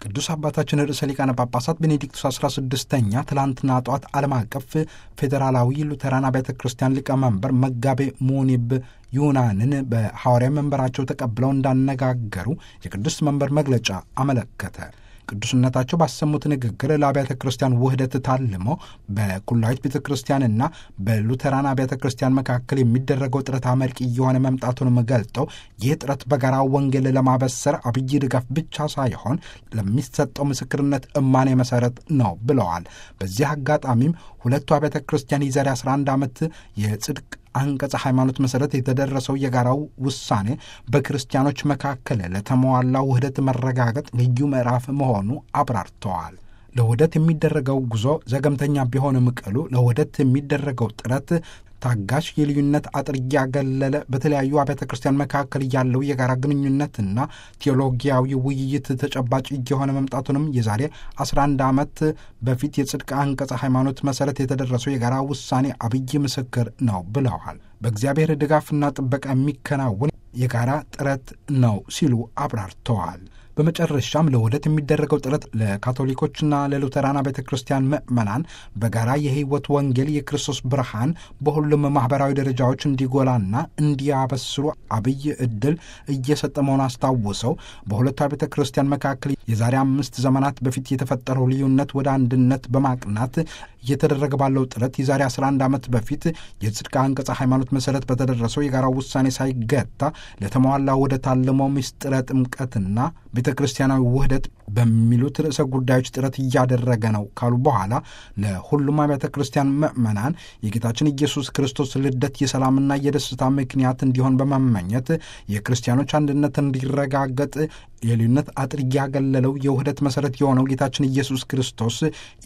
ቅዱስ አባታችን ርዕሰ ሊቃነ ጳጳሳት ቤኔዲክቱስ 16ኛ ትላንትና ጠዋት ዓለም አቀፍ ፌዴራላዊ ሉተራን አብያተ ክርስቲያን ሊቀመንበር መጋቤ ሙኒብ ዩናንን በሐዋርያ መንበራቸው ተቀብለው እንዳነጋገሩ የቅዱስ መንበር መግለጫ አመለከተ። ቅዱስነታቸው ባሰሙት ንግግር ለአብያተ ክርስቲያን ውህደት ታልሞ በኩላዊት ቤተ ክርስቲያንና በሉተራን አብያተ ክርስቲያን መካከል የሚደረገው ጥረት አመርቂ እየሆነ መምጣቱንም ገልጠው ይህ ጥረት በጋራ ወንጌል ለማበሰር አብይ ድጋፍ ብቻ ሳይሆን ለሚሰጠው ምስክርነት እማኔ መሰረት ነው ብለዋል። በዚህ አጋጣሚም ሁለቱ አብያተ ክርስቲያን የዛሬ 11 ዓመት የጽድቅ አንቀጸ ሃይማኖት መሠረት የተደረሰው የጋራው ውሳኔ በክርስቲያኖች መካከል ለተሟላ ውህደት መረጋገጥ ልዩ ምዕራፍ መሆኑ አብራርተዋል። ለውህደት የሚደረገው ጉዞ ዘገምተኛ ቢሆንም ቅሉ ለውህደት የሚደረገው ጥረት ታጋሽ የልዩነት አጥር እያገለለ በተለያዩ አብያተ ክርስቲያን መካከል ያለው የጋራ ግንኙነትና ቴዎሎጊያዊ ውይይት ተጨባጭ እየሆነ መምጣቱንም የዛሬ 11 ዓመት በፊት የጽድቅ አንቀጸ ሃይማኖት መሠረት የተደረሰው የጋራ ውሳኔ አብይ ምስክር ነው ብለዋል። በእግዚአብሔር ድጋፍና ጥበቃ የሚከናወን የጋራ ጥረት ነው ሲሉ አብራርተዋል። በመጨረሻም ለውህደት የሚደረገው ጥረት ለካቶሊኮችና ለሉተራን ቤተ ክርስቲያን ምዕመናን በጋራ የሕይወት ወንጌል የክርስቶስ ብርሃን በሁሉም ማኅበራዊ ደረጃዎች እንዲጎላና እንዲያበስሩ አብይ ዕድል እየሰጠ መሆኑን አስታውሰው በሁለቱ ቤተ ክርስቲያን መካከል የዛሬ አምስት ዘመናት በፊት የተፈጠረው ልዩነት ወደ አንድነት በማቅናት እየተደረገ ባለው ጥረት የዛሬ 11 ዓመት በፊት የጽድቅ አንቀጸ ሃይማኖት መሠረት በተደረሰው የጋራ ውሳኔ ሳይገታ ለተሟላ ወደ ታለመው ምስጢረ ጥምቀትና ቤተ ክርስቲያናዊ ውህደት በሚሉት ርዕሰ ጉዳዮች ጥረት እያደረገ ነው ካሉ በኋላ ለሁሉም አብያተ ክርስቲያን ምዕመናን የጌታችን ኢየሱስ ክርስቶስ ልደት የሰላምና የደስታ ምክንያት እንዲሆን በመመኘት የክርስቲያኖች አንድነት እንዲረጋገጥ የልዩነት አጥር እያገለለው የውህደት መሠረት የሆነው ጌታችን ኢየሱስ ክርስቶስ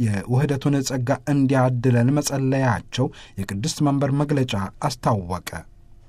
የውህደቱን ጸጋ እንዲያድለን መጸለያቸው የቅድስት መንበር መግለጫ አስታወቀ።